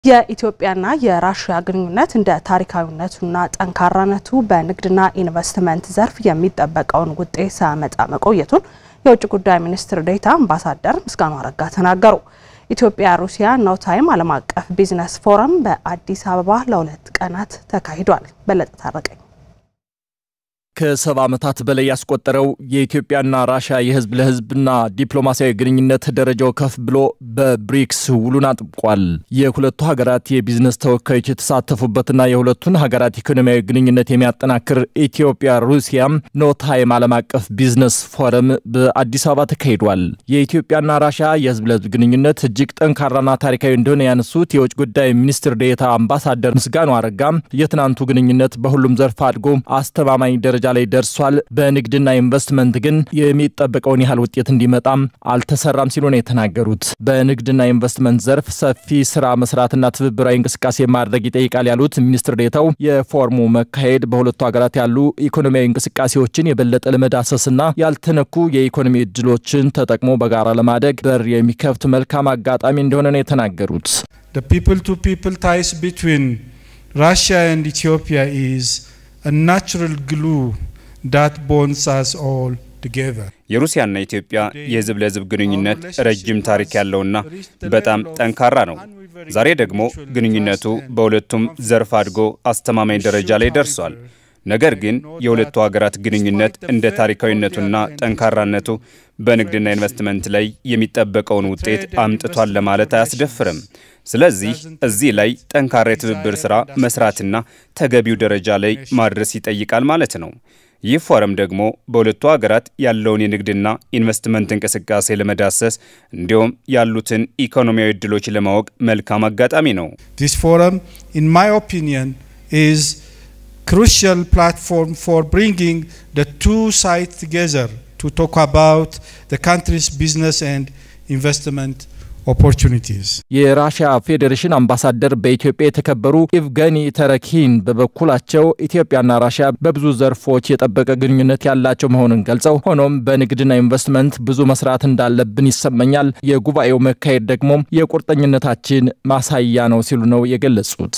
የኢትዮጵያና የራሽያ ግንኙነት እንደ ታሪካዊነቱና ጠንካራነቱ በንግድና ኢንቨስትመንት ዘርፍ የሚጠበቀውን ውጤት ሳያመጣ መቆየቱን የውጭ ጉዳይ ሚኒስትር ዴኤታ አምባሳደር ምስጋኑ አረጋ ተናገሩ። ኢትዮጵያ ሩሲያ ኖ ታይም ዓለም አቀፍ ቢዝነስ ፎረም በአዲስ አበባ ለሁለት ቀናት ተካሂዷል። በለጠ ታረቀኝ ከሰባ ዓመታት በላይ ያስቆጠረው የኢትዮጵያና ራሽያ የህዝብ ለህዝብና ዲፕሎማሲያዊ ግንኙነት ደረጃው ከፍ ብሎ በብሪክስ ውሉን አጥብቋል። የሁለቱ ሀገራት የቢዝነስ ተወካዮች የተሳተፉበትና የሁለቱን ሀገራት ኢኮኖሚያዊ ግንኙነት የሚያጠናክር ኢትዮጵያ ሩሲያ ኖ ታይም ዓለም አቀፍ ቢዝነስ ፎረም በአዲስ አበባ ተካሂዷል። የኢትዮጵያና ራሽያ የህዝብ ለህዝብ ግንኙነት እጅግ ጠንካራና ታሪካዊ እንደሆነ ያነሱት የውጭ ጉዳይ ሚኒስትር ዴኤታ አምባሳደር ምስጋኑ አረጋ የትናንቱ ግንኙነት በሁሉም ዘርፍ አድጎ አስተማማኝ ደረጃ ላይ ደርሷል። በንግድና ኢንቨስትመንት ግን የሚጠበቀውን ያህል ውጤት እንዲመጣም አልተሰራም ሲሉ ነው የተናገሩት። በንግድና ኢንቨስትመንት ዘርፍ ሰፊ ስራ መስራትና ትብብራዊ እንቅስቃሴ ማድረግ ይጠይቃል ያሉት ሚኒስትር ዴኤታው የፎርሙ መካሄድ በሁለቱ ሀገራት ያሉ ኢኮኖሚያዊ እንቅስቃሴዎችን የበለጠ ለመዳሰስና ያልተነኩ የኢኮኖሚ እድሎችን ተጠቅሞ በጋራ ለማደግ በር የሚከፍት መልካም አጋጣሚ እንደሆነ ነው የተናገሩት። The people to people ties between Russia and Ethiopia is a natural glue that bonds us all together. የሩሲያና ኢትዮጵያ የህዝብ ለህዝብ ግንኙነት ረጅም ታሪክ ያለውና በጣም ጠንካራ ነው። ዛሬ ደግሞ ግንኙነቱ በሁለቱም ዘርፍ አድጎ አስተማማኝ ደረጃ ላይ ደርሷል። ነገር ግን የሁለቱ ሀገራት ግንኙነት እንደ ታሪካዊነቱና ጠንካራነቱ በንግድና ኢንቨስትመንት ላይ የሚጠበቀውን ውጤት አምጥቷል ለማለት አያስደፍርም። ስለዚህ እዚህ ላይ ጠንካራ የትብብር ሥራ መስራትና ተገቢው ደረጃ ላይ ማድረስ ይጠይቃል ማለት ነው። ይህ ፎረም ደግሞ በሁለቱ ሀገራት ያለውን የንግድና ኢንቨስትመንት እንቅስቃሴ ለመዳሰስ እንዲሁም ያሉትን ኢኮኖሚያዊ እድሎች ለማወቅ መልካም አጋጣሚ ነው። This forum, in my opinion, is crucial platform for bringing the two sides together to talk about the country's business and investment opportunities. የራሽያ ፌዴሬሽን አምባሳደር በኢትዮጵያ የተከበሩ ኢቭገኒ ተረኪን በበኩላቸው ኢትዮጵያና ራሽያ በብዙ ዘርፎች የጠበቀ ግንኙነት ያላቸው መሆኑን ገልጸው ሆኖም በንግድና ኢንቨስትመንት ብዙ መስራት እንዳለብን ይሰማኛል። የጉባኤው መካሄድ ደግሞ የቁርጠኝነታችን ማሳያ ነው ሲሉ ነው የገለጹት።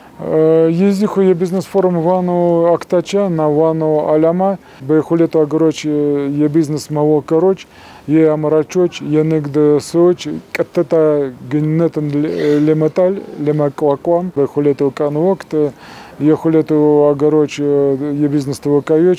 የዚህ የቢዝነስ ፎረም ዋናው አቅጣጫ እና ዋናው ዓላማ በሁለቱ ሀገሮች የቢዝነስ መዋቅሮች፣ የአምራቾች፣ የንግድ ሰዎች ቀጥታ ግንኙነትን ለመጣል ለማቋቋም በሁለቱ ቀን ወቅት የሁለቱ ሀገሮች የቢዝነስ ተወካዮች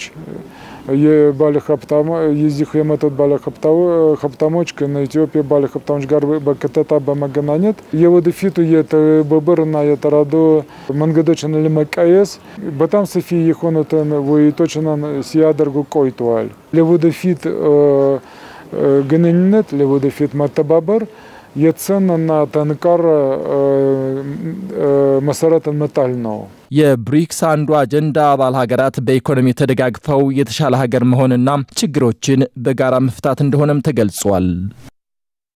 የዚህ የመጡት ባለሀብታሞች ከኢትዮጵያ ባለሀብታሞች ጋር በቀጥታ በመገናኘት የወደፊቱ የትብብርና የተራድኦ መንገዶችን ለመቀየስ በጣም ሰፊ የሆኑትን ውይይቶችን ሲያደርጉ ቆይተዋል። ለወደፊት ግንኙነት፣ ለወደፊት መተባበር የጽናና ጠንካራ መሰረትን መጣል ነው። የብሪክስ አንዱ አጀንዳ አባል ሀገራት በኢኮኖሚ ተደጋግፈው የተሻለ ሀገር መሆንና ችግሮችን በጋራ መፍታት እንደሆነም ተገልጿል።